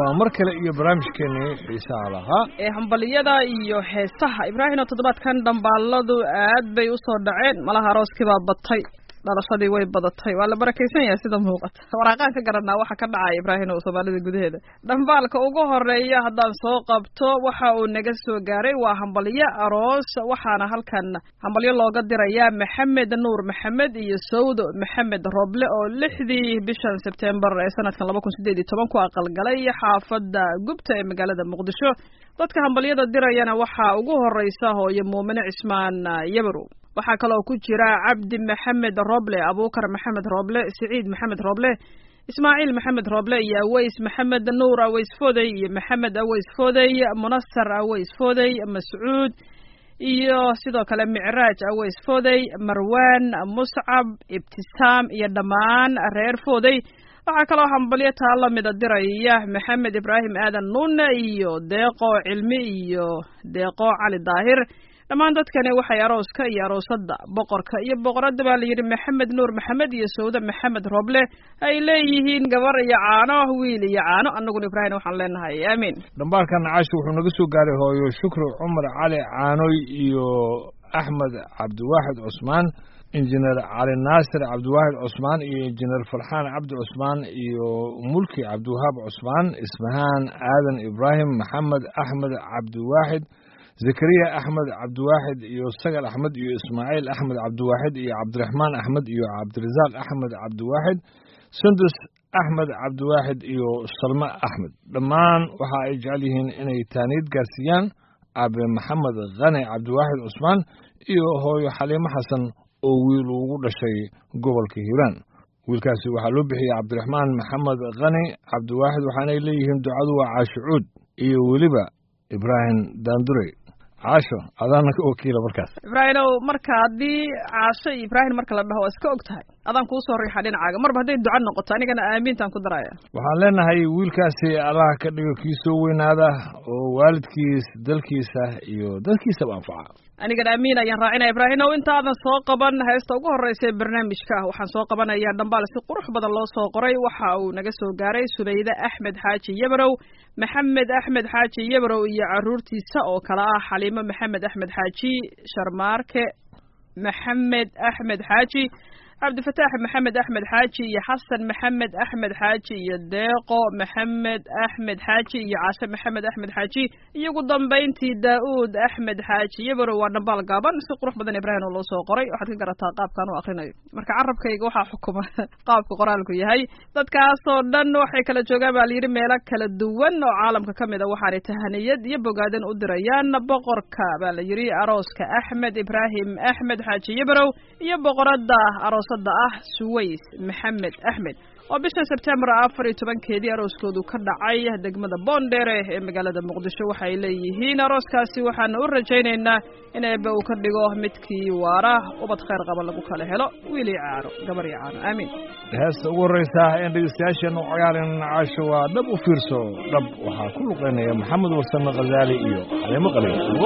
waa mar kale iyo barnaamijkeenii xiisaha lahaa ee hambaliyada iyo heesaha ibraahimo toddobaadkan dhambaaladu aad bay usoo dhaceen malaha arooskii baa batay dhalashadii way badatay waa la barakaysan yahay sida muuqata waraaqaan ka garanaa waxa ka dhacaya ibraahimo soomaalida gudaheeda dhambaalka ugu horeeya haddaan soo qabto waxa uu naga soo gaaray waa hambalyo aroos waxaana halkan hambalyo looga dirayaa maxamed nuur maxamed iyo sawdo maxamed roble oo lixdii bishan sebtembar ee sanadkan laba kun sideed iyo toban ku aqalgalay xaafada gubta ee magaalada muqdisho dadka hambalyada dirayana waxaa ugu horeysa hooyo muumine cismaan yabarow waxaa kaloo ku jira cabdi maxamed roble abuukar maxamed roble siciid maxamed roble ismaaciil maxamed roble iyo aweys maxamed nuur aweys fodey iyo maxamed aweys fodey munasar aweys fodey mascuud iyo sidoo kale micraaj aweys fodey marwan muscab ibtisaam iyo dhammaan reer fodey waxaa kaloo hambalyo taa lamida diraya maxamed ibraahim aadan nuune iyo deeqo cilmi iyo deeqo cali daahir dhammaan dadkani waxay arooska iyo aroosada boqorka iyo boqoradda baa layidhi maxamed nuur maxamed iyo sawde maxamed roble ay leeyihiin gabar iyo caano wiil iyo caano annaguna ibraahim waxaan leenahay aamiin dhambaalkan caashi wuxuu naga soo gaaray hooyo shukri cumar cali caanoy iyo axmed cabdiwaaxid cusmaan injineer cali naasir cabdiwaaxid cusmaan iyo injineer farxaan cabdi cusmaan iyo mulki cabdiwahaab cusmaan ismahaan aadan ibraahim maxamed axmed cabdiwaaxid zakariya axmed cabdiwaaxid iyo sagal axmed iyo ismaaciil axmed cabdiwaaxid iyo cabdiraxmaan axmed iyo cabdirasaaq axmed cabdiwaaxid sundus axmed cabdiwaaxid iyo salme axmed dhammaan waxa ay jecel yihiin inay taaniid gaarsiiyaan aabe maxamed khane cabdiwaaxid cusmaan iyo hooyo xaliimo xasan oo wiil ugu dhashay gobolka hiiraan wiilkaasi waxaa loo bixiyey cabdiraxmaan maxamed khani cabdiwaaxid waxaanay leeyihiin ducadu waa caashucuud iyo weliba ibraahim daandurey caasho adaana ka wakiila markaas ibraahimow marka haddii caasho iyo ibraahim marka la dhaho waa iska og tahay adaan kuusoo riixa dhinacaaga marba hadday duca noqoto anigana aamiintaan ku daraya waxaan leenahay wiilkaasi allaha ka dhigo kii soo weynaada oo waalidkiis dalkiisa iyo dadkiisaba anfaca anigana amiin ayaan raacinaya ibraahimow intaadan soo qaban heesta ugu horreysa ee barnaamijka ah waxaan soo qabanayaa dhambaal si qurux badan loo soo qoray waxa uu naga soo gaaray subayde axmed xaaji yabarow maxamed axmed xaaji yabarow iyo caruurtiisa oo kale ah xaliimo maxamed axmed xaaji sharmaarke maxamed axmed xaaji cabdifataax maxamed axmed xaaji iyo xasan maxamed axmed xaaji iyo deeqo maxamed axmed xaaji iyo cashe maxamed axmed xaaji iyo ugu dambayntii daa-uud axmed xaaji yabarow waa dhambaal gaaban si qurux badan ibraahim oo loo soo qoray waxaad ka garataa qaabkaan u akrinayo marka carabkayga waxaa xukuma qaabka qoraalku yahay dadkaasoo dhan waxay kala joogaan baa layidhi meelo kala duwan oo caalamka ka mid a waxaanay tahaniyad iyo bogaadan u dirayaan boqorka baa la yidhi arooska axmed ibraahim axmed xaaji yabarow iyo boqorada aroos ah suways maxamed axmed oo bisha sebtembar afar iyo tobankeedii arooskoodu ka dhacay degmada boondheere ee magaalada muqdisho waxay leeyihiin arooskaasi waxaana u rajaynaynaa in eebbe uu ka dhigo midkii waara ubad khayr qaba lagu kala helo wiil iyo caano gabar iyo caano aamiin heesta ugu horreysa in dhegeystayaasheena u cayaarin caasho waa dhab u fiirso dhab waxaa ku luqeynaya maxamed warsame khazaali iyo xaliimo qaliil ugo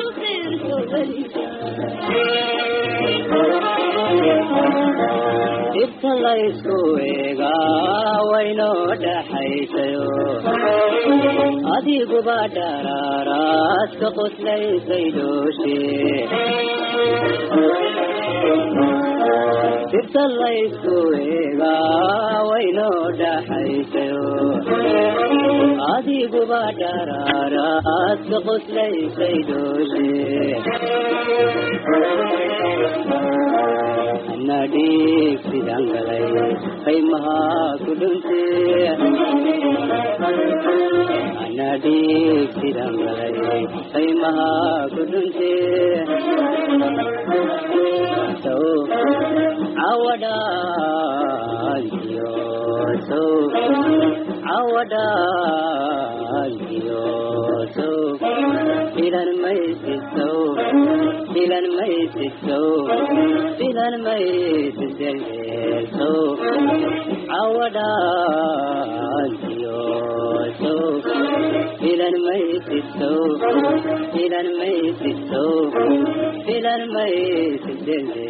Thank you. dhibta laysku eegaa waynoo dhaxaysayo adiguba dharaaraad ka qoslaysay dhooshe dhibta laysku eegaa waynoo dhaxaysayo adiguba dharaaraad ka qoslaysay dhooshe ana dhiig sidaan galay qaymaha ku dhunte ana dhiig sidaan galay qaymaha ku dhunte sow cawadhaantiyo sow cawadhaantiyo sow filan maysisow filan maysisow filan maysiselso cawadhaantiyo sow filan maysisow filan maysisow filan maysisele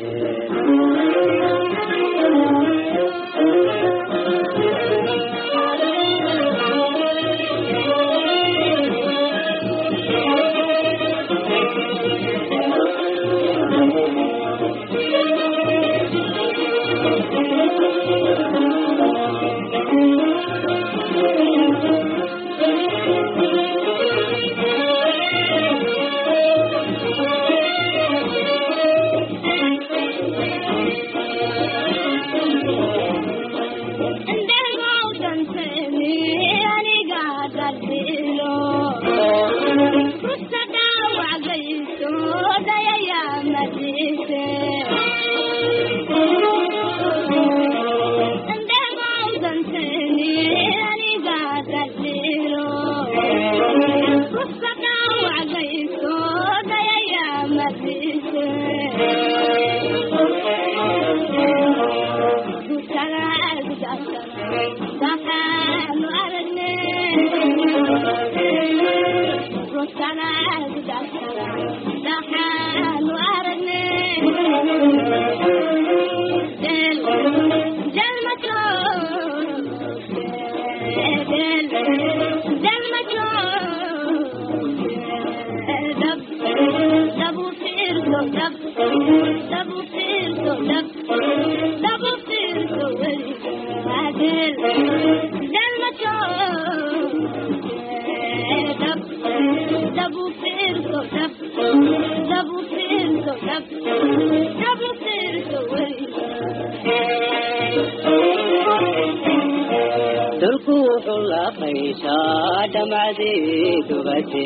dulku wuxuu la qayshaa dhamacdii dubate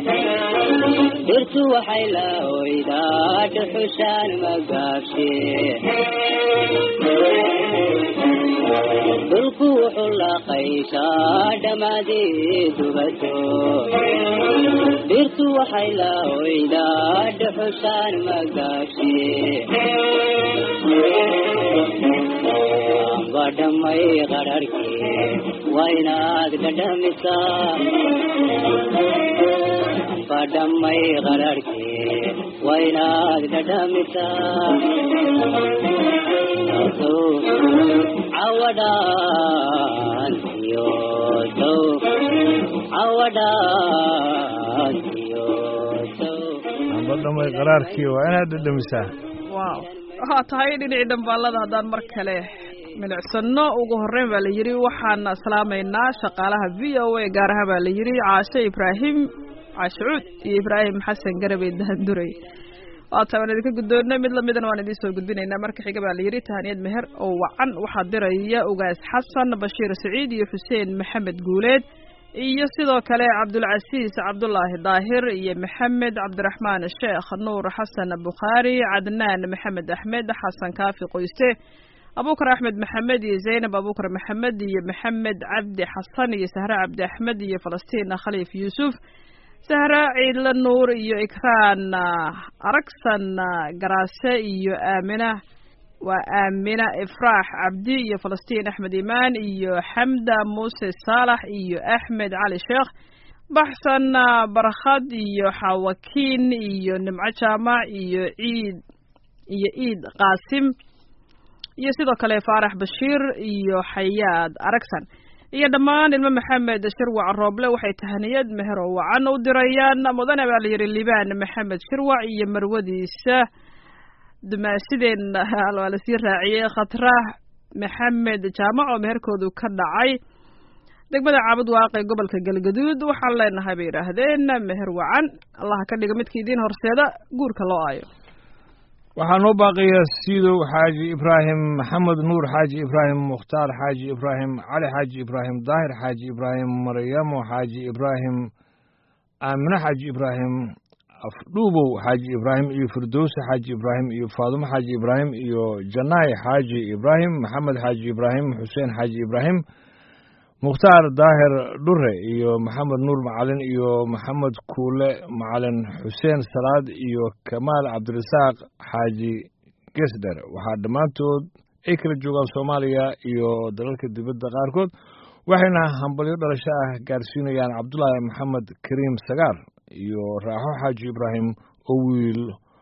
dhirtu waxay la oydaa dhuxushaan magaabshe dhulku wuxuu la qayshaa dhamacdii dubato dhirtu waxay la oydaa dhuxushaan magaabshe badhamay qararhkii waa inaad dhadhamisaa badhamay qararhkii waa inaad dhadhamisaa sow cawadhaantiyo sow cawadhaantiyo sow badhamay qaraarkii waa inaad dhadhamisaa wow waxaa tahay dhinacii dhambaalada haddaan mar kale milicsano ugu horreyn baa la yidhi waxaan salaamaynaa shaqaalaha v o a gaar ahaan baa la yidhi caashe ibraahim caashicuud iyo ibraahim xasan garabey dahanduray waata waan idinka guddoonnay mid lamidana waan idiin soo gudbinaynaa marka xiga baa la yidhi tahaniyad meher oo wacan waxaa diraya ugaas xasan bashiir saciid iyo xuseen maxamed guuleed iyo sidoo kale cabdulcasiis cabdulaahi daahir iyo maxamed cabdiraxmaan sheekh nuur xasan bukhaari cadnaan maxamed axmed xasan kaafi qoyste abukar axmed maxamed iyo zaynab abukar maxamed iyo maxamed cabdi xasan iyo sahre cabdi axmed iyo falastiin khaliif yuusuf sahre ciidle nuur iyo ikraan aragsan garaase iyo aamina waa aamina ifraax cabdi iyo falastiin axmed imaan iyo xamda muuse saalax iyo axmed cali sheekh baxsan barkhad iyo xawakiin iyo nimco jaamac iyo ciid iyo ciid qaasim iyo sidoo kale faarax bashiir iyo xayaad aragsan iyo dhammaan ilmo maxamed shirwac rooble waxay tahaniyad meher oo wacan u dirayaan mudane baa la yidhi libaan maxamed shirwac iyo marwadiisa dumaasideen waa lasii raaciyey khatrah maxamed jaamac oo meherkoodu ka dhacay degmada caabud waaqe gobolka galgaduud waxaan leenahay bay yidhaahdeen meher wacan allaha ka dhiga midka idiin horseeda guurka loo aayo waxaa noo baaqaya siidow xaaji ibraahim maxamed nuur xaaji ibraahim mukhtaar xaaji ibraahim cali xaaji ibraahim daahir xaaji ibraahim maryamo xaaji ibraahim aamine xaaji ibraahim afdhuubow xaaji ibraahim iyo firdowse xaaji ibraahim iyo faadumo xaaji ibraahim iyo janaay xaaji ibraahim maxamed xaaji ibraahim xuseen xaaji ibraahim mukhtaar daahir dhure iyo maxamed nuur macalin iyo maxamed kuule macalin xuseen salaad iyo kamaal cabdirasaaq xaaji gesder waxaa dhammaantood ay kala joogaan soomaaliya iyo dalalka dibadda qaarkood waxayna hambalyo dhalasho ah gaarsiinayaan cabdulaahi maxamed kariim sagaar iyo raaxo xaaji ibraahim oo wiil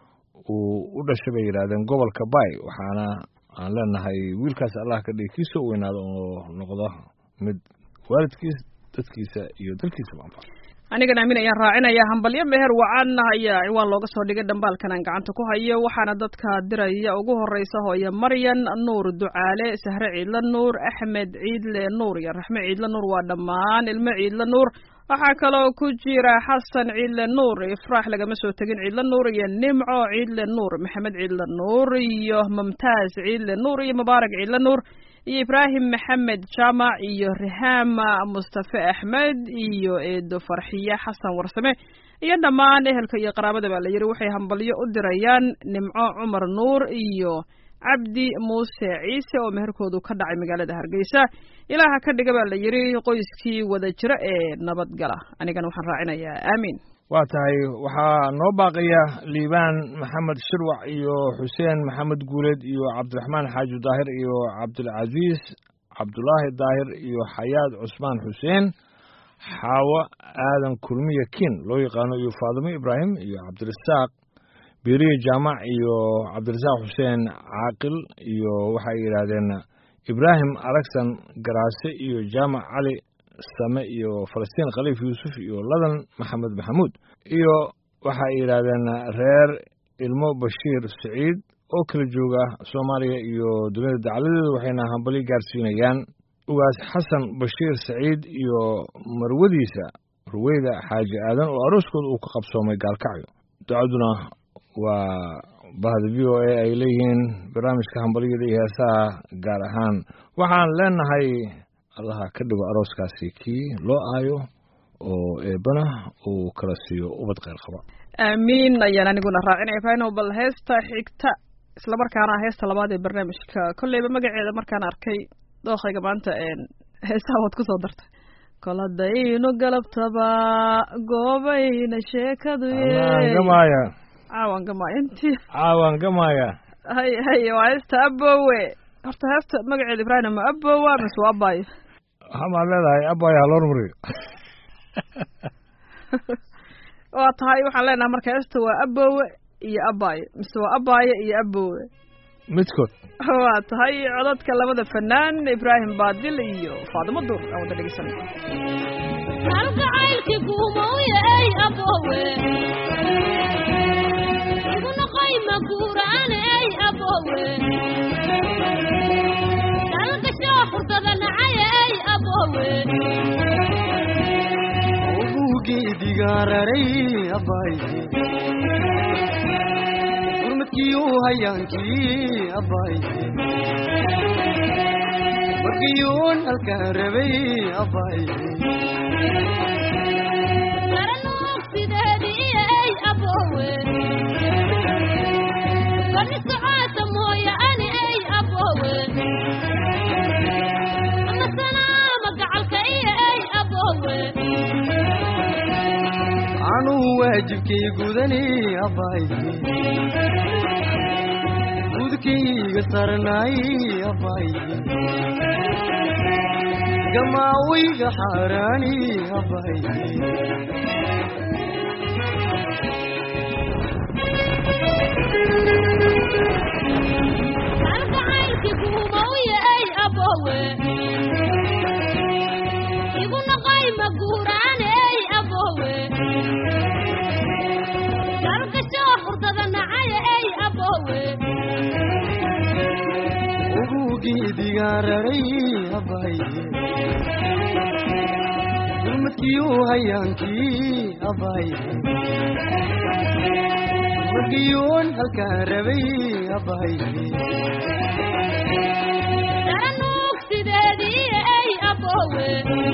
uu u dhashay bay yidhaahdeen gobolka bay waxaana aan leenahay wiilkaas allah ka dhigi kiisa u weynaado oo noqdo mid waalidkiis dadkiisa iyo dalkiisaba anfac anigana aamin ayaan raacinaya hambalyo meher wacan ayaa ciwaan looga soo dhigay dhambaalkan aan gacanta ku hayo waxaana dadka diraya ugu horeysa hooye maryan nuur ducaale sahre ciidle nuur axmed ciidle nuur iyo raxme ciidle nuur waa dhammaan ilmo ciidle nuur waxaa kaloo ku jira xasan ciidle nuur ifraax lagama soo tegin ciidle nuur iyo nimco ciidle nuur maxamed ciidle nuur iyo mumtaaz ciidle nuur iyo mubaarak ciidle nuur iyo ibraahim maxamed jaamac iyo rihaama mustafe axmed iyo eedo farxiye xasan warsame iyo dhammaan ehelka iyo qaraabada baa la yidhi waxay hambalyo u dirayaan nimco cumar nuur iyo cabdi muuse ciise oo meherkoodu ka dhacay magaalada hargeysa ilaaha ka dhiga baa la yidhi qoyskii wada jira ee nabadgala anigana waxaan raacinayaa aamiin waa tahay waxaa noo baaqaya liibaan maxamed shirwac iyo xuseen maxamed guuleed iyo cabdiraxmaan xaaji daahir iyo cabdilcasiis cabdulaahi daahir iyo xayaad cusmaan xuseen xaawo aadan kulmiya kin loo yaqaano iyo faadimo ibraahim iyo cabdirasaaq beriye jaamac iyo cabdirasaaq xuseen caaqil iyo waxay yidhaahdeen ibraahim alagsan garaase iyo jaamac cali same iyo falastiin khaliif yuusuf iyo ladan maxamed maxamuud iyo waxay yidhaahdeen reer ilmo bashiir siciid oo kala jooga soomaaliya iyo dunida dacladeeda waxayna hambalyo gaarsiinayaan ugaas xasan bashiir saciid iyo marwadiisa ruweyda xaaji aadan oo arooskooda uu ka qabsoomay gaalkacyo ducaduna waa bahda v o a ay leeyihiin barnaamijka hambalyada iyo heesaha gaar ahaan waxaan leenahay allaha ka dhigo arooskaasi kii loo aayo oo eebana uu kala siiyo ubad kheyr qaba aamiin ayaan aniguna raacinaya fano bal heesta xigta islamarkaana heesta labaad ee barnaamijka kolleyba magaceeda markaan arkay dookayga maanta heesaha waad kusoo dartay kol haddaynu galabtaba goobayna sheekadu gamaya caawan gamaya intii caawan gamaya hay hay waa heesta abowe horta heesta magaceeda ibraahim ma abowa mise waa abayo waxamaad leedahay abayo haloor mariyo waa tahay waxaan leenahay marka heesta waa abowe iyo abayo mise waa abayo iyo abowe midkood waa tahay codadka labada fanaan ibraahim baadil iyo faadimo duur aan wada dhegeysanay halgacaylki guumowya ey abowe igunoqayma guuraane ey abowe dalgashoo xurdada nacaya ey abowe obugeedigaararay abbaaye gurmadkiiu hayaankii abbaaye markiyuun halkaan rabay abbaaye garanuugsideedii ey abowe bani socaasa mooya ani ey abowe anasanaama gacalka iyo ey abowe anuu waajibkay gudani abbaaye gudkayga sarnaay abbaaye gamaawayga xaaraani abbaaye halgacaylki weygaan raray abaaye gurmadkiiu hayaankii abaaye magiyuun halkaan rabay abaaye daranuugsideedii ey aboowe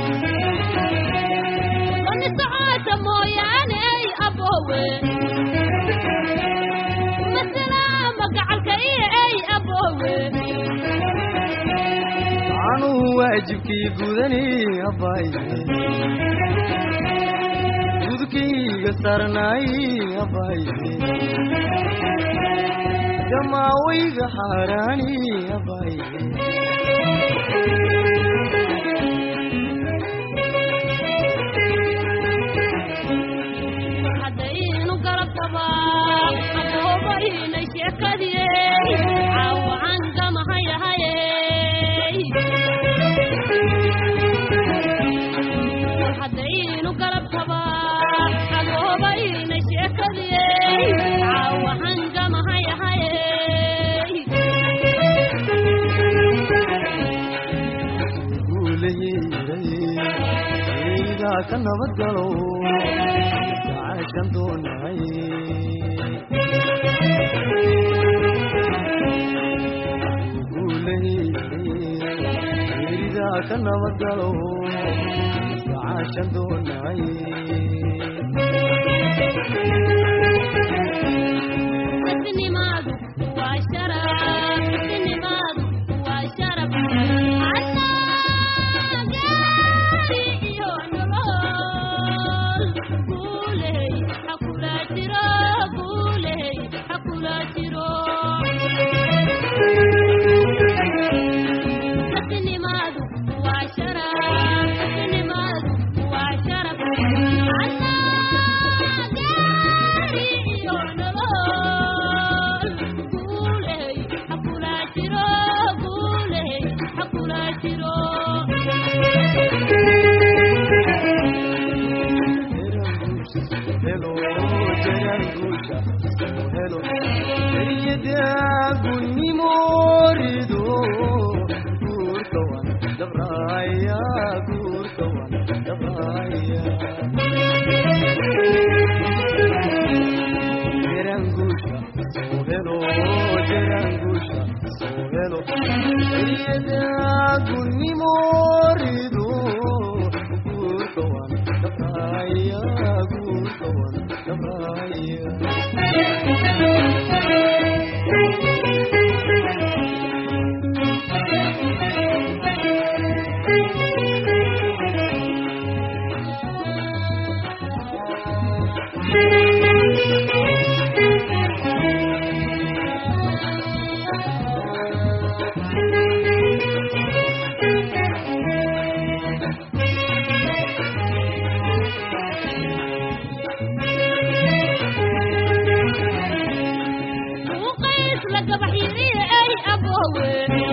wani socoota mooyaane ey aboowe masalaama gacalka iyo ey aboowe anuhu waajibkii gudani abaaye gudkayga sarnaay abaaye damaawayga xaaraani abaaye haddaynu garabtabaa aboobaynay sheekadiyey caawacan gamahayahayey haddaynu garabtabaa aboobaynay sheekadiyey caawacan gamahayahayey guulayeeray eygaa ka nabad galo gacaashan doonahay guulayeeray eygaa ka nabad galo gacaashan doonahay Isnimaadu waa sharaf, isnimaadu waa sharaf. Annageeri iyo nolol. Guuley ha kula jiro, guuley ha kula jiro. Isnimaadu waa sharaf, isnimaadu waa sharaf. Annageeri iyo nolol. Guuley ha kula jiro, guuley ha kula jiro. helo jaraanguusha helo eryadagunimo rido guurkawan dabraya guurkawan dabraya jaraanguusha soo helo jaraanguusha soo helo eryadagunimo rido guurkawan dabraya guurkawan dabraya Uqays la gabax yiriye ey aboowe.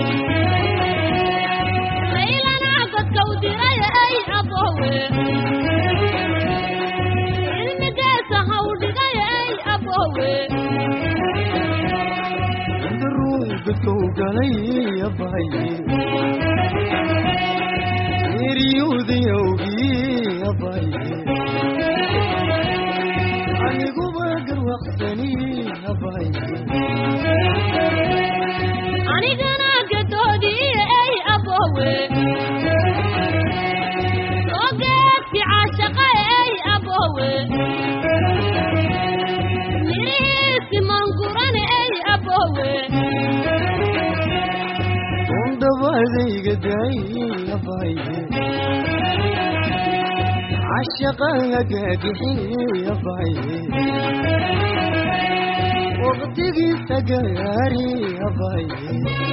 Laylana godka u diray ey aboowe. Cilmigeesa ha u dhigay ey aboowe. inta ruux dadkau galay abaye eryudayawgii abaye aniguba garwaqsani abaye Anigana gadoodii ey aboowe. Soo geedki caashaqa ey aboowe. Mirihiisi mangurane ey aboowe. ondhabadayga daay abaye cashaqaga gaagixi abaye waqtigiisa gaari abaye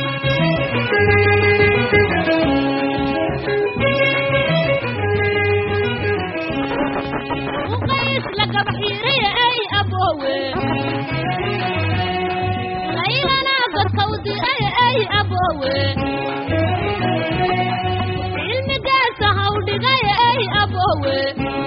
Uqays la gabax yiriye ey aboowe. Laylana godka u diray ey aboowe. Cilmigeesa ha u dhigay ey aboowe.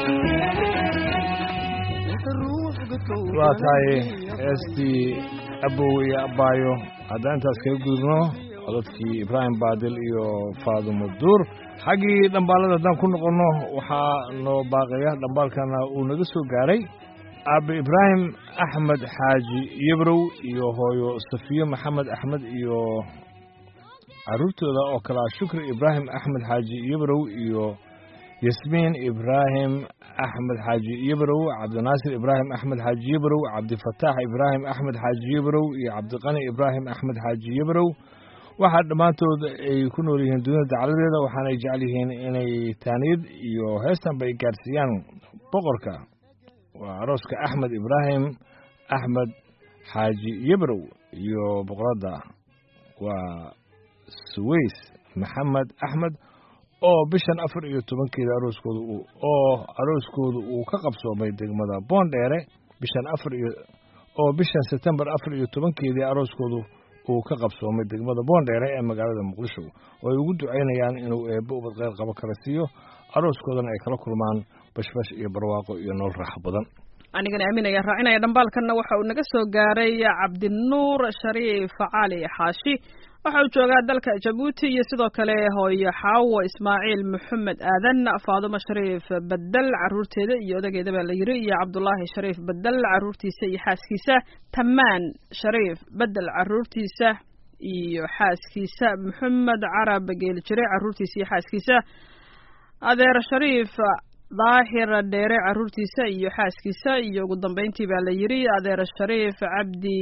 inta ruux dadkau waa tahay heestii abow iyo abbaayo haddaan intaas kaga gudubno codadkii ibraahim baadil iyo faadumo duur xaggii dhambaalada haddaan ku noqonno waxaa noo baaqaya dhambaalkana uu naga soo gaaray aabe ibraahim axmed xaaji yebrow iyo hooyo safiyo maxamed axmed iyo carruurtooda oo kale ah shukri ibraahim axmed xaaji yebrow iyo yasmiin ibraahim axmed xaaji yebrow cabdinaasir ibraahim axmed xaaji yebrow cabdifataax ibraahim axmed xaaji yebrow iyo cabdiqani ibraahim axmed xaaji yebrow waxaa dhammaantood ay ku nool yihiin dunida dacladeeda waxaanay jecel yihiin inay taaniyad iyo heestanba ay gaarsiiyaan boqorka waa arooska axmed ibraahim axmed xaaji yebrow iyo boqoradda waa suways maxamed axmed oo bishan afar iyo tobankeeda arooskooda uu oo arooskooda uu ka qabsoomay degmada boondheere bishan afar iyo oo bishan sebtembar afar iyo tobankeedii arooskoodu uu ka qabsoomay degmada boondheere ee magaalada muqdisho oo ay ugu ducaynayaan inuu eebbo ubad qeyr qabo kala siiyo arooskoodana ay kala kulmaan bashbash iyo barwaaqo iyo nolol raaxo badan anigana aaminaya raacinaya dhambaalkanna waxa uu naga soo gaaray cabdinuur shariif cali xaashi waxa uu joogaa dalka jabuuti iyo sidoo kale hooyo xaawo ismaaciil maxamed aadan faadumo shariif bedel caruurteeda iyo odageeda baa la yiri iyo cabdulaahi shariif bedel caruurtiisa iyo xaaskiisa tamaan shariif bedel caruurtiisa iyo xaaskiisa maxamed carab geeli jire caruurtiisa iyo xaaskiisa adeer shariif daahir dheere caruurtiisa iyo xaaskiisa iyo ugu dambeyntii baa la yiri adeer shariif cabdi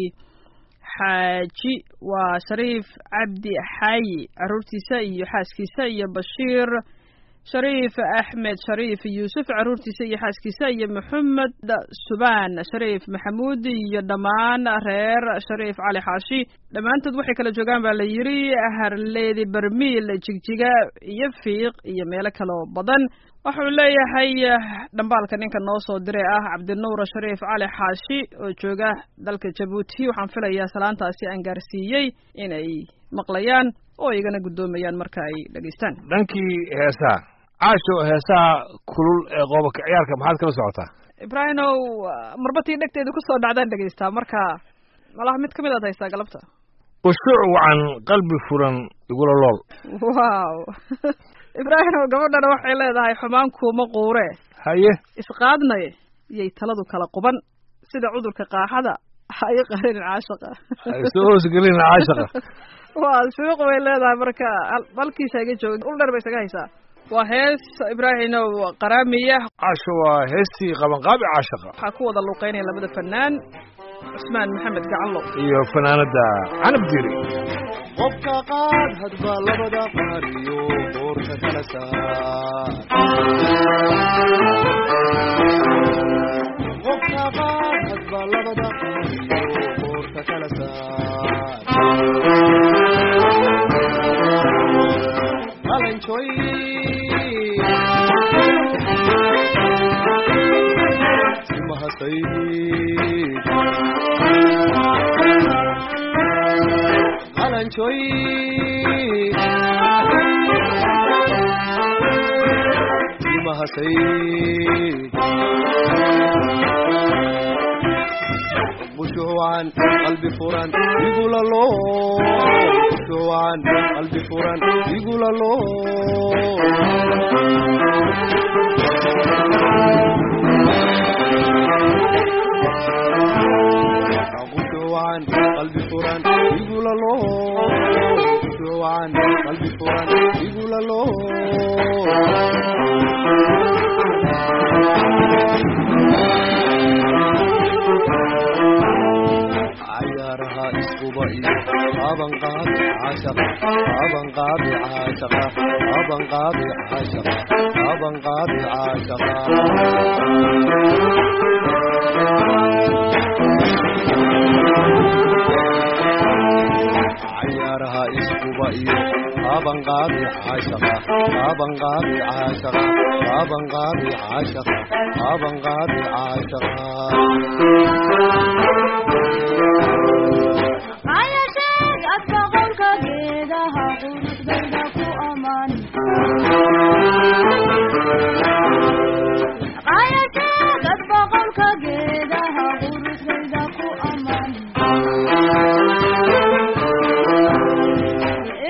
xaaji waa shariif cabdi xaayi caruurtiisa iyo xaaskiisa iyo bashiir shariif axmed shariif yuusuf caruurtiisa iyo xaaskiisa iyo maxamed subaan shariif maxamuud iyo dhammaan reer shariif cali xaashi dhammaantood waxay kala joogaan baa la yiri harleedi barmiil jigjiga iyo fiiq iyo meelo kaloo badan waxau leeyahay dhambaalka ninka noo soo diray ah cabdinuur shariif cali xaashi oo jooga dalka jabuuti waxaan filayaa salaantaasi aan gaarsiiyey inay maqlayaan oo igana guddoomayaan marka ay dhegaystaan dhankii heesaha caasho heesaha kulul ee qoobaka ciyaarka maxaad kala socotaa ibraahimow marbatii dhegteeda kusoo dhacdaan dhegaystaa marka malaha mid ka mid aad haystaa galabta khushuuc wacan qalbi furan igula lool wow ibraahimow gabadhana waxay leedahay xumaan kuuma quure haye isqaadnay yay taladu kala quban sida cudurka qaaxada hayo qarinin caashaqa soo hoosgelin caashaqa waa suuq bay leedahay marka halkiisa iga joog ul dheer bay isaga haysaa waa hees ibraahimow qaraamiya caasho waa heestii qabanqaabi caashaqa waxaa ku wada luuqeynaya labada fanaan cusmaan maxamed gacanlo iyo fanaanada canab diri qofka qaad hadba labada qaariyo boorka kala saar qofka qaad hadba labada qaariyo boorka kala saar qalanjoy simahasayid qalanjoy simahasayid khushuucan qalbi furan igula loo khushuucan qalbi furan igula loo khushuucan qalbi furan igula loo khushuucan qalbi furan igula loo cayaaraha iskuba iyo qabanqaabi caashaqa qabanqaabi caashaqa qabanqaabi caashaqa qabanqaabi caashaqa cayaaraha iskuba iyo qabanqaabi caashaqa qabanqaabi caashaqa qabanqaabi caashaqa qabanqaabi caashaqa ayasheeg adka qolka geedaha quruxdayda ku amaan ayasheeg adka qolka geedaha quruxdayda ku amaan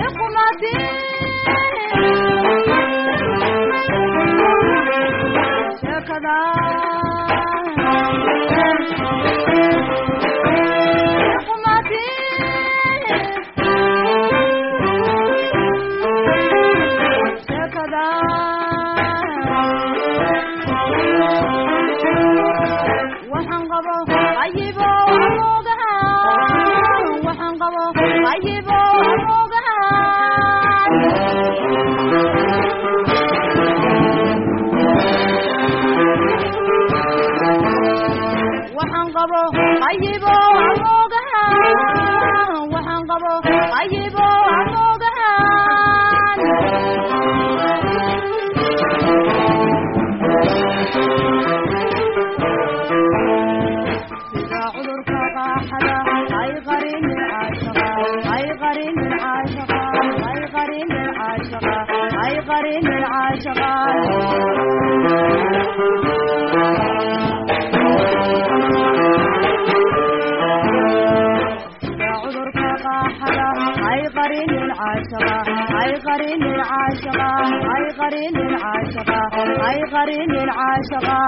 qabo qayibo amoogahan waxaan qabo qayibo amoogahan sida cudurka qaaxada ay qarinin caashaqa ay qarinin caashaqa ay qarinin caashaqa ay qarinin caashaqa sida cudurka qaaxada ay qarinin caashaqa ay qarinin caashaqa ay qarinin caashaqa ay qarinin caashaqa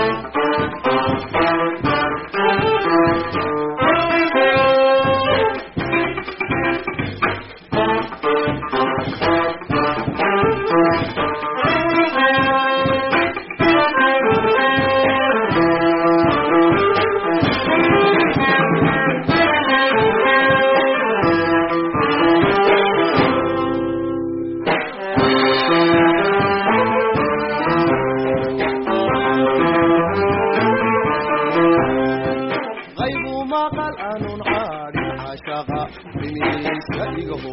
qaybu maqal aanun qaadhin cashaqa dhimihiisa igaho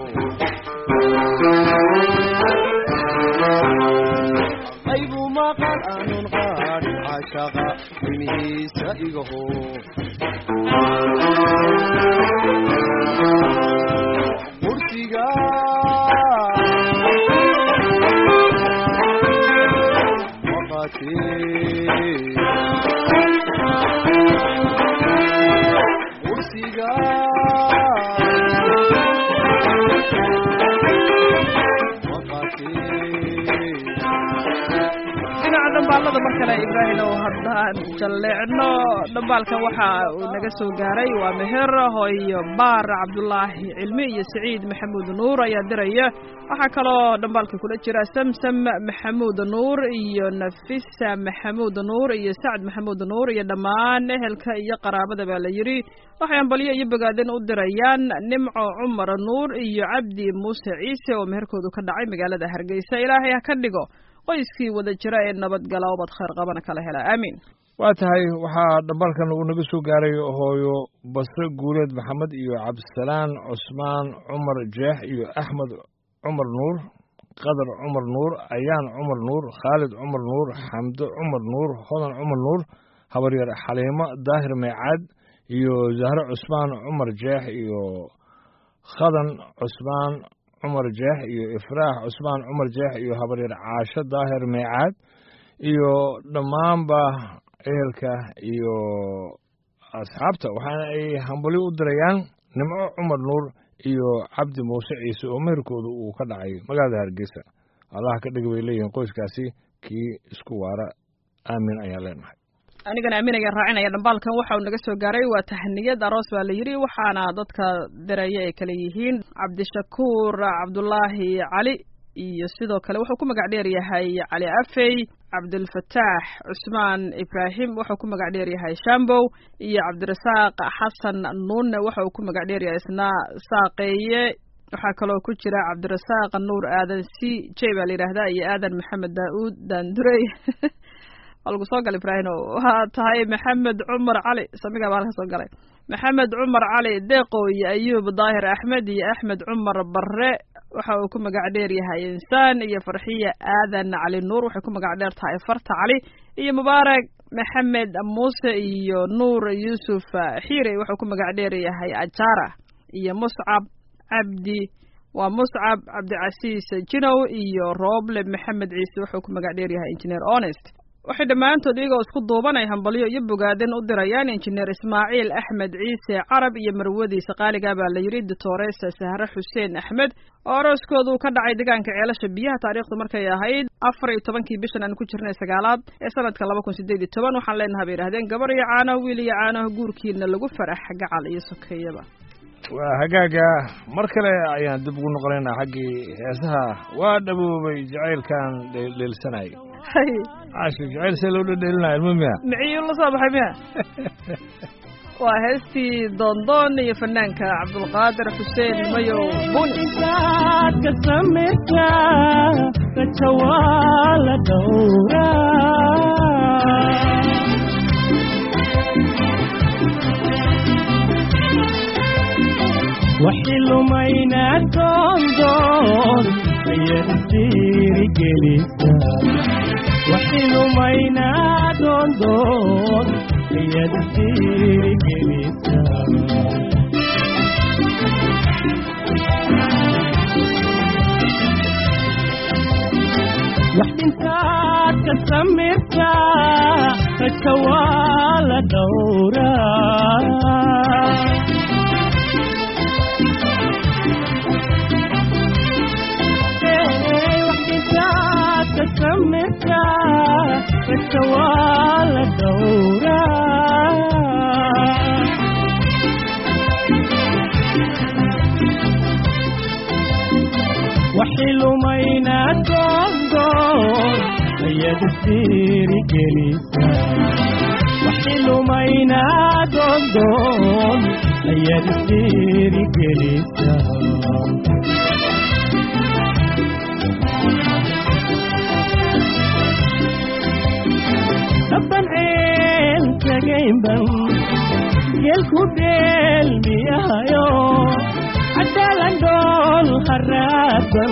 qaybu maqal aanun qaadhin cashaqa dhimihiisa igaho kursiga maqatee kursiga dhinaca dhambaalada mar kale ibraahim oo haddaan jalleecno dhambaalkan waxa uu naga soo gaaray waa meher hooyo baar cabdulaahi cilmi iyo saciid maxamuud nuur ayaa diraya waxaa kaloo dhambaalka kula jira samsam maxamuud nuur iyo nafisa maxamuud nuur iyo sacd maxamuud nuur iyo dhammaan ehelka iyo qaraabada baa la yidhi waxay ambalyo iyo bogaadin u dirayaan nimco cumar nuur iyo cabdi muuse ciise oo meherkoodu ka dhacay magaalada hargeysa ilaahay ha ka dhigo qoyskii wada jira ee nabadgala ubad khayr qabana kala hela aamiin waa tahay waxaa dhambaalkan uu naga soo gaaray hooyo basre guuleed maxamed iyo cabdisalaan cusmaan cumar jeex iyo axmed cumar nuur qadar cumar nuur ayaan cumar nuur khaalid cumar nuur xamdo cumar nuur hodan cumar nuur habaryar xaliimo daahir meecaad iyo zahre cusmaan cumar jeex iyo khadan cusmaan cumar jeex iyo ifraax cusmaan cumar jeex iyo habaryar caasho daahir meecaad iyo dhammaanba ehelka iyo asxaabta waxaana ay hambali u dirayaan nimco cumar nuur iyo cabdi muuse ciise oo meherkooda uu ka dhacay magaalada hargeysa allaha ka dhig bay leeyihiin qoyskaasi kii isku waara aamin ayaan leenahay anigana aamin ayaan raacinaya dhambaalkan waxa uu naga soo gaaray waa tahniyad aroos baa la yidhi waxaana dadka diraya ay kale yihiin cabdishakuur cabdulaahi cali iyo sidoo kale wuxuu ku magac dheer yahay cali afey cabdulfataax cusmaan ibraahim wuxuu ku magac dheer yahay shambow iyo cabdirasaaq xasan nuunne waxa uu ku magac dheer yahay isna saaqeeye waxaa kaloo ku jira cabdirasaaq nuur aadan c j baa la yidhaahdaa iyo aadan maxamed daauud daandurey waa lagu soo galay ibraahim waa tahay maxamed cumar cali samiga baa halka soo galay maxamed cumar cali deeqo iyo ayuub daahir axmed iyo axmed cumar barre waxa uu ku magac dheer yahay insaan iyo farxiya aadan cali nuur waxay ku magac dheer tahay farta cali iyo mubaarak maxamed muuse iyo nuur yuusuf xiire wuxuu ku magac dheer yahay ajara iyo muscab cabdi waa muscab cabdicasiis jinow iyo rooble maxamed ciise wuxuu ku magac dheer yahay engineer honest waxay dhammaantood iyagoo isku duuban ay hambalyo iyo bogaadin u dirayaan injineer ismaaciil axmed ciise carab iyo marwadiisa qaaliga baa la yidhi doctoresa sahre xuseen axmed oo arooskooda uu ka dhacay deegaanka ceelasha biyaha taariikhdu markay ahayd afar iyo tobankii bishan aan ku jirnay sagaalaad ee sanadka laba kun sideed iyo toban waxaan leenahay bay yidhahdeen gabar iyo caanaho wiil iyo caanaho guurkiina lagu farax gacal iyo sokeeyaba waa hagaaga mar kale ayaan dib ugu noqonaynaa xaggii heesaha waa dhaboobay jacaylkan dheelsanay hay caashir jacayl see loo dhedheelinaya ilmo miya miciyuu la soo baxay miya waa heestii doondoon iyo fanaanka cabdulqaadir xuseen mayow buni ka samirta rajawala dhowra وحلمينا دندون يدير جلسا وحلمينا دندون يدير جلسا waxdintaad ka samirtaa ragka waa la dhowraa waxdintaad ka samirtaa ragka waa la dhowraa وحلمينا دندون يدير جلسا وحلمينا دندون يدير جلسا طبعا عين تجيبا جيلكو ديل ميايو عدالان دول خرابا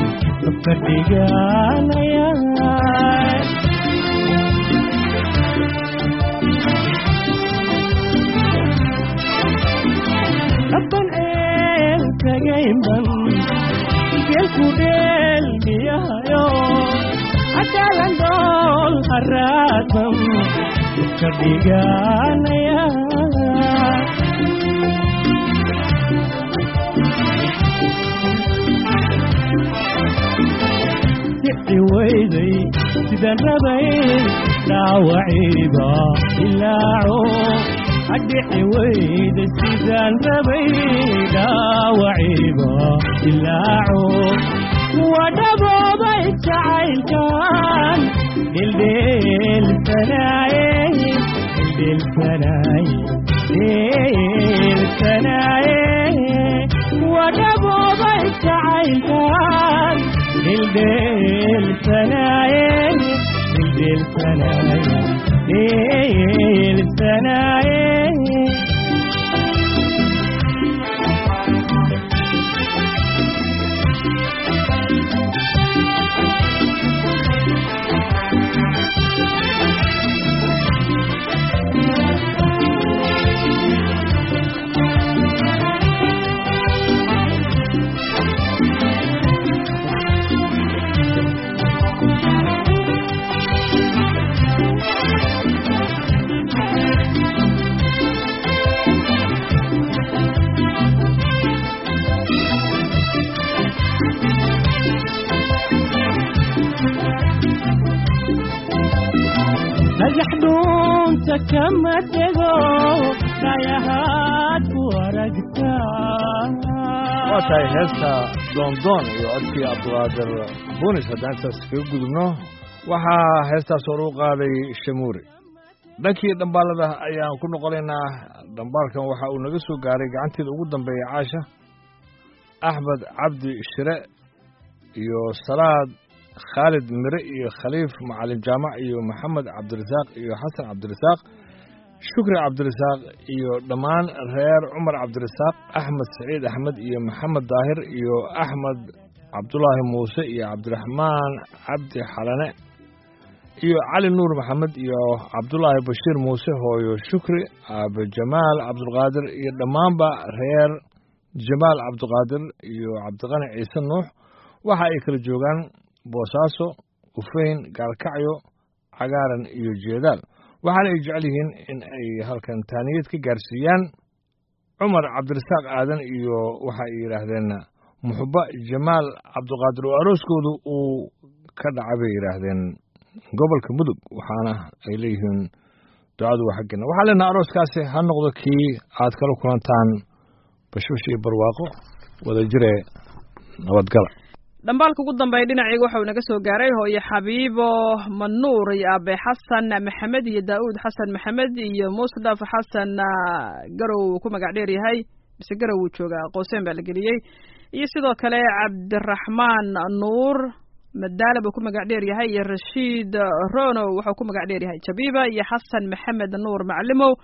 فردقانيا ربا عين تجيبا جيلكو ديل ميايو عدالان دول خرابا فردقانيا sixi weyday sidaan rabay dhaawaciiba ilaaco adhici weyday sidaan rabay dhaawaciiba ilaaco wadhaboobay jacaylkan dhildheelsanaaye dhildheelsanaaye dhildheelsanaaye wadhaboobay jacaylkan دل سنايا دل سنايا دل سنايا نجح دون تكمدغو رايهات ورقتا waa tahay heesta doondoon iyo codkii cabdiqaadir bunis haddaan intaas kaga gudubno waxaa heestaas hor u qaaday shamuure dhankii dhambaalada ayaan ku noqonaynaa dhambaalkan waxa uu naga soo gaaray gacanteeda ugu dambeeya caasha axmed cabdi shire iyo salaad khaalid mire iyo khaliif macalin jaamac iyo maxamed cabdirasaaq iyo xasan cabdirasaaq shukri cabdirasaaq iyo dhammaan reer cumar cabdirasaaq axmed saciid axmed iyo maxamed daahir iyo axmed cabdulaahi muuse iyo cabdiraxmaan cabdi xalane iyo cali nuur maxamed iyo cabdulaahi bashiir muuse hooyo shukri aabe jamaal cabdulqaadir iyo dhammaanba reer jamaal cabdiqaadir iyo cabdiqani ciise nuux waxa ay kala joogaan boosaaso ufeyn gaalkacyo cagaaran iyo jeedaal waxaana ay jecel yihiin in ay halkan taaniyad ka gaarsiiyaan cumar cabdirasaaq aadan iyo waxa ay yidhaahdeen muxuba jamaal cabdiqaadir oo arooskoodu uu ka dhacay bay yidhaahdeen gobolka mudug waxaana ay leeyihiin ducadu waa xaggeena waxaa leenaha arooskaasi ha noqdo kii aad kala kulantaan bashbash iyo barwaaqo wada jire nabadgala dhambaalka ugu dambeeya dhinacayga waxau naga soo gaaray hooyo xabiibo manuur iyo aabe xasan maxamed iyo daa'uud xasan maxamed iyo musdaf xasan garow uu ku magac dheer yahay mise garow uu joogaa qooseen baa la geliyey iyo sidoo kale cabdiraxmaan nuur madaala buu ku magac dheer yahay iyo rashiid rono wuxuu ku magac dheer yahay jabiiba iyo xasan maxamed nuur maclimow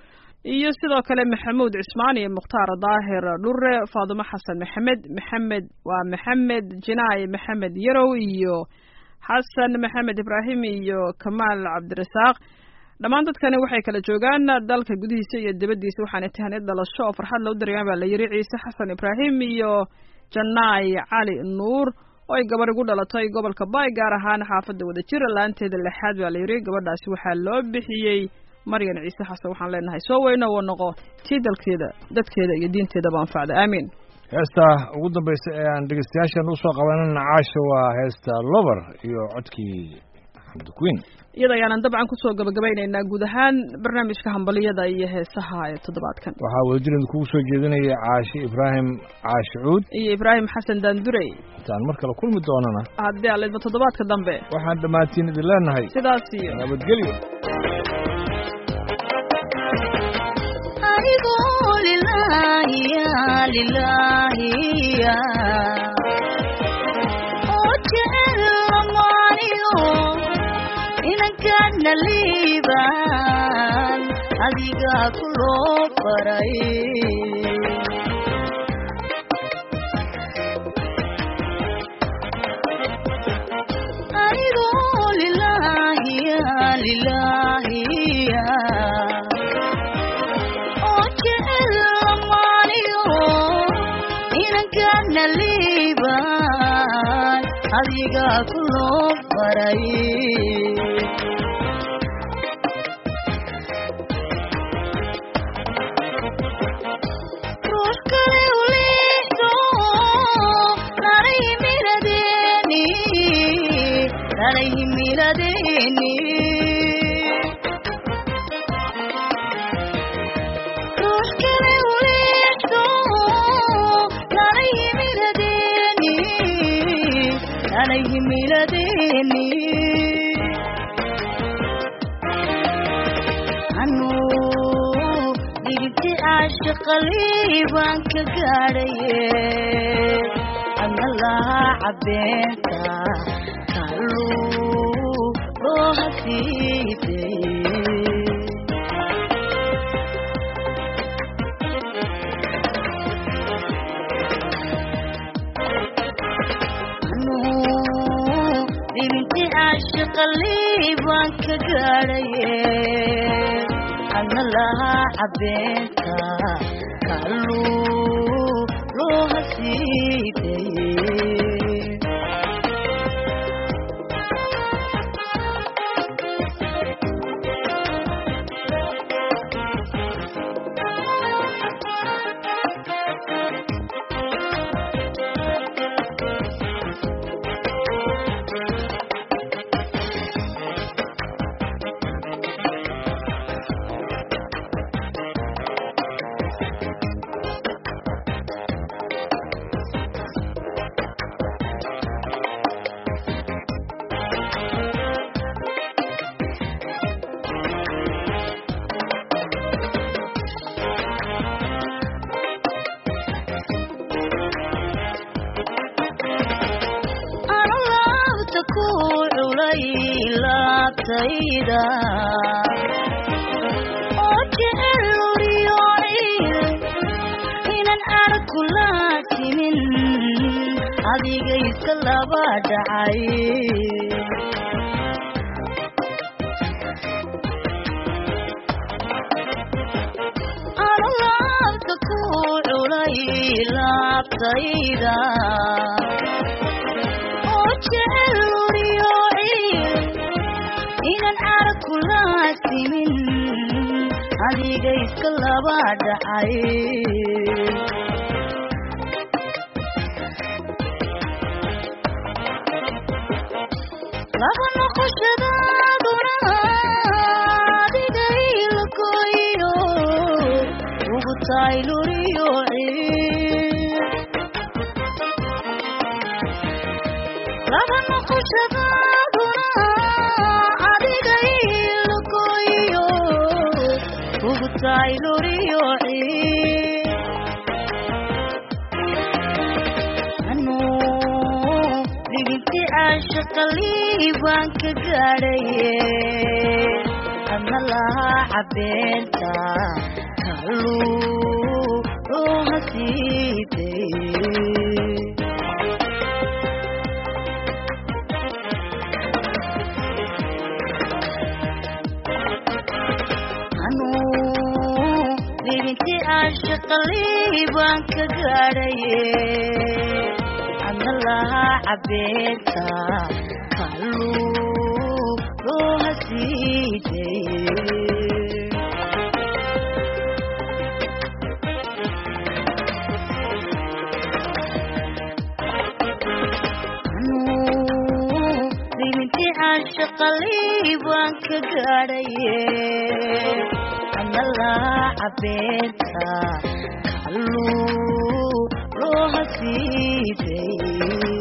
iyo sidoo kale maxamuud cismaan iyo mukhtaar daahir dhure faadumo xasan maxamed maxamed waa maxamed jinaay maxamed yarow iyo xasan maxamed ibraahim iyo kamaal cabdirasaaq dhammaan dadkani waxay kala joogaan dalka gudihiisa iyo dibaddiisa waxaana tahanid dhalasho oo farxad loo dareemaan baa la yiri ciise xasan ibraahim iyo janaay cali nuur oo ay gabarh igu dhalatay gobolka baay gaar ahaan xaafadda wadajir laanteeda lixaad baa la yiri gabadhaasi waxaa loo bixiyey maryan ciise xasan waxaan leenahay soo weyno wa noqo tii dalkeeda dadkeeda iyo diinteedaba anfacda aamiin heesta ugu dambaysa ee aan dhegeystayaashan usoo qabanana caasha waa heesta lover iyo codkii xamdi queen iyada ayaanan dabcan kusoo gabagabaynaynaa guud ahaan barnaamijka hambaliyada iyo heesaha ee toddobaadkan waxaa wadajirad kugu soo jeedinaya caashi ibraahim caashi cuud iyo ibraahim xasan daandurey intaan mar kale kulmi doonana haddii aleedba toddobaadka dambe waxaan dhammaantiin idin leenahay sidaas iyo nabadgelyo adigoo lilaahiya lilaahiya oo jecel lamaaniyo inankana liibaan adigaa ku loo baray adigoo lilaahiya lilaahiya oo jecel lamaaniyo inankana liibaan adigaa ku loo baray ruux kale u liixdo nanay himiladeeni nanay himiladeeni ruux kale u liixdo nanay himiladeeni nanay himiladeeni anuu digiti caashiqalii baan ka gaadhaye adna lahaa cabeenta kalluu loo hasiiday dibinti caashiqalii baan ka gaadhaye adna lahaa cabeenta kalluu loo hasiidaye anu laabta ku culay laabtayda oo jecel uriyooci inan arku laatimin adiga iska laba dhacay anu laabta ku culay laabtayda oo jecel uriyooci inan arku laasimin adiga iska laba dhacay laba noqoshadaaduna adiga ilakoyo ugu tahay luriyooci laba noqoshadaaduna adiga ilakoyo ugu tahay luriyooci anuu digiti caashiqalii baan ka gaadhaye adna lahaa cabeenta kalluu looha siitay anuu libinti ashaqalii baan ka gaadhaye adna lahaa cabeenta kalluu looha siitay anuu libinti ashaqalii baan ka gaadhaye adna lahaa cabeenta kalluu looha siitay